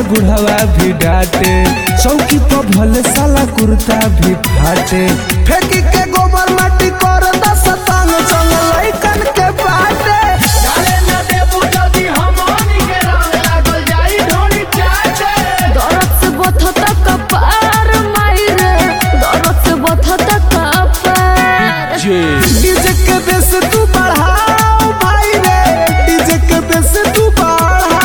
बुढ़ावा भी डांटे चौकी पर भले साला कुर्ता भी फाटे फेंकी के गोबर माटी कर दस तांग चंग लइकन के बाटे डाले न देबू जदी हमनी के रंग लागल जाई ढोली चाटे दरद से बथत कपार मायरे दरद से बथत कपार डीजे के बेस तू बढ़ाओ भाई रे डीजे के बेस तू बढ़ाओ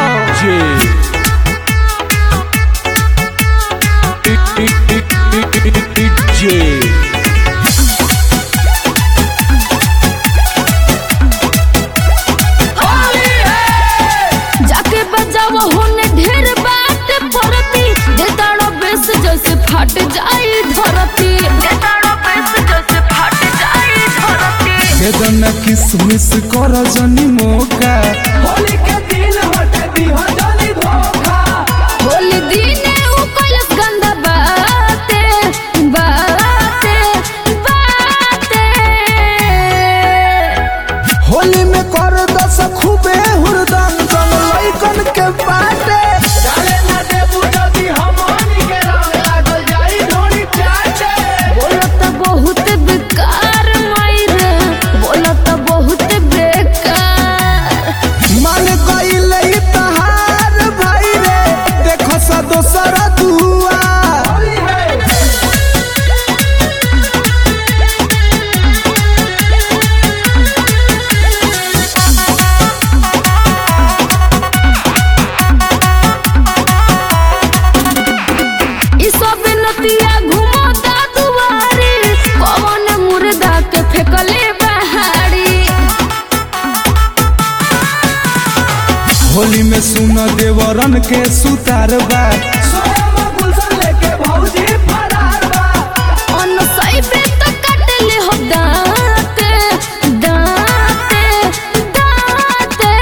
होली है जाके बजाव होने ढेर बात परती देताड़ो बेस जैसे फट जाई धरती देताड़ो बेस जैसे फट जाई धरती बेदना किसमिस कर जनी मौका होली के दिन हटे दिहा जानी धोखा होली दिने उ कलस गंदा बाते बाते बाते होली में कर दस खूबे हुरदम चल लइकन के बाटे डाले न देबू जदी हमनी के रंग लागल जाई ढोली चाटे बोलत बहुत बेकार मायरे बोलत बहुत बेकार मान गईल ई तहार भाई रे देखो सा दोसर दुआ होली है ई सब नतिया घुमता दुआरी पवन मुर्दा के फेकले बहारी होली में सुन देवरन के सुतार बा सोया गुलशन लेके भौजी फरार बा अन सैबे तो काट ले हो दांते दांते दांते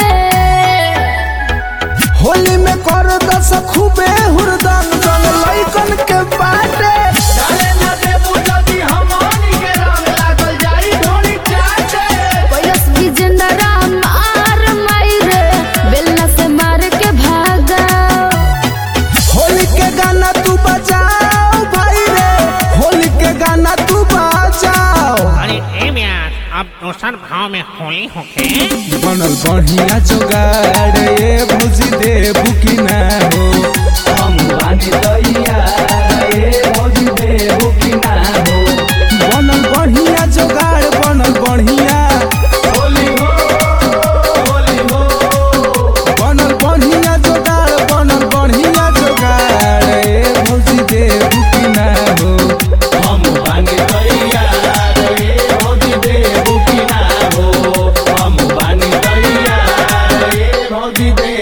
होली में कर दस खूबे हुरदम चल लइकन के बाटे डाले न देबू जदी हमनी के रंग लागल जाई ढोली चाटे कैलस विजेंद्रा मार मायरे बेलना से मार के भागा होली के गाना तू बजाओ भाई रे होली के गाना तू बजाओ अरे ए म्यार अब दोसर भाव में होली होके बनल बढ़िया जोगाड़ ये भौजी देबू की ना हो हम बानी दैया ए भौजी देबू की ना हो बनल बढ़िया जोगाड़ बनल बढ़िया होली हो होली हो बनल बढ़िया जोगाड़ बनल बढ़िया जोगाड़ ये भौजी देबू की ना हो हम बानी दैया ए भौजी देबू की ना हो हम बानी दैया ए भौजी देबू